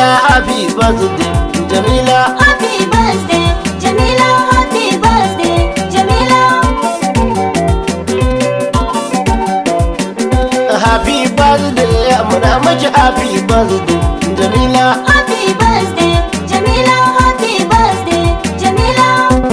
jamila happy birthday jamila Happy birthday, Jamila. Happy birthday, Jamila. happy birthday muna miki happy birthday jamila Happy birthday, Jamila. Happy birthday, Jamila.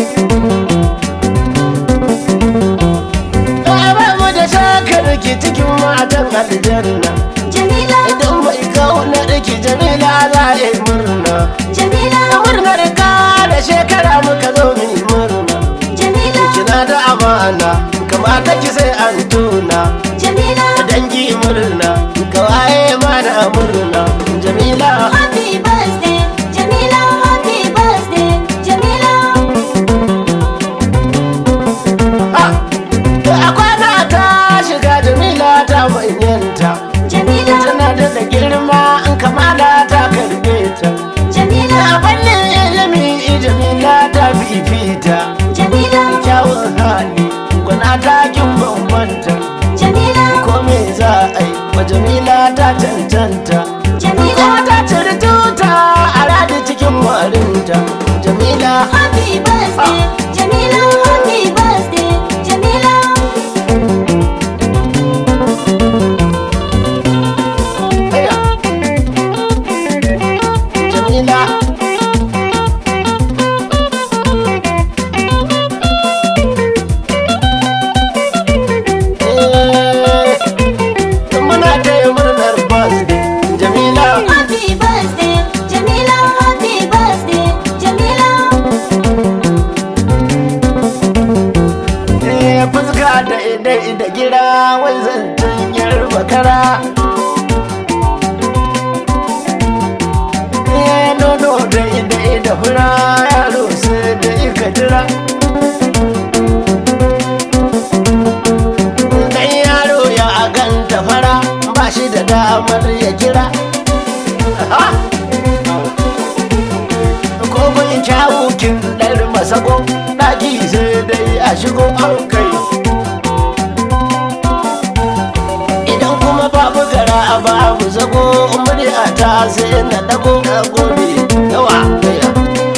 ba mu da shakar ki cikin matan aljanna Jamila. idan bai kauna ki jamila za a yi murna Jamila. murnar ka da shekara muka zo mu yi murna Jamila. kina da amana kamata ki sai an tuna Jamila. dangi murna kawaye mana murna jamila Happy birthday, Jamila. Happy birthday, Jamila. a kwana ta shiga jamila ta manyanta Jamila. tana da da girma in kamala ta karbe ta Jamila. a fannin ilimi jamila ta fifita Jamila. kyawun hali gwana ta kin bambanta Jamila. ko me za a yi wa jamila ta cancanta Jamila. kuma ta ciri tuta a radi cikin warinta jamila Happy birthday, Jamila. Happy birthday, Jamila. Aya. jamila Eh, muna taya murnar birthday jamila Happy birthday, Jamila. Happy birthday, Jamila. Eh, fuska da idai da gira wai zancen yar bakara Eh, nono da idai da fura yaro sai da ika jira Dan yaro ya ganta fara ba shi da damar ya kira Ah! ko gun kyawu kin ɗar masago ɗaki sai dai a shigo an kai idan kuma babu gara a babu zago murya ta sai na dago na gode yawa aya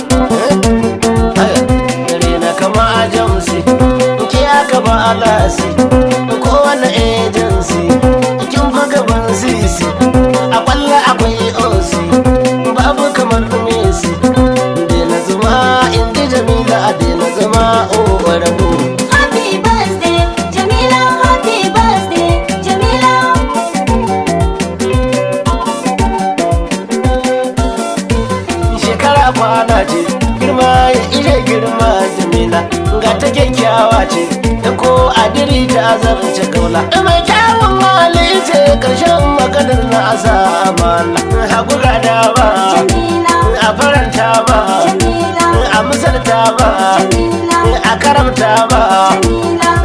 aya gare na kama a jamsi ke aka ba alasi kowane agency kin fi gaban sisi a kwalla akwai osi babu kamar Messi Dena zama inda Jamila a dena zama o rabu Happy birthday, Jamila. Happy birthday, Jamila. Shekara kwana ce girma ya ije girma Jamila ga ta kyakkyawa ce da ko adiri ta zarce kaula mai kyawun hali ce karshen maganar na asa amala hakura da ba Jamila. a faranta ba Jamila. a misalta ba Jamila. a karamta ba Jamila.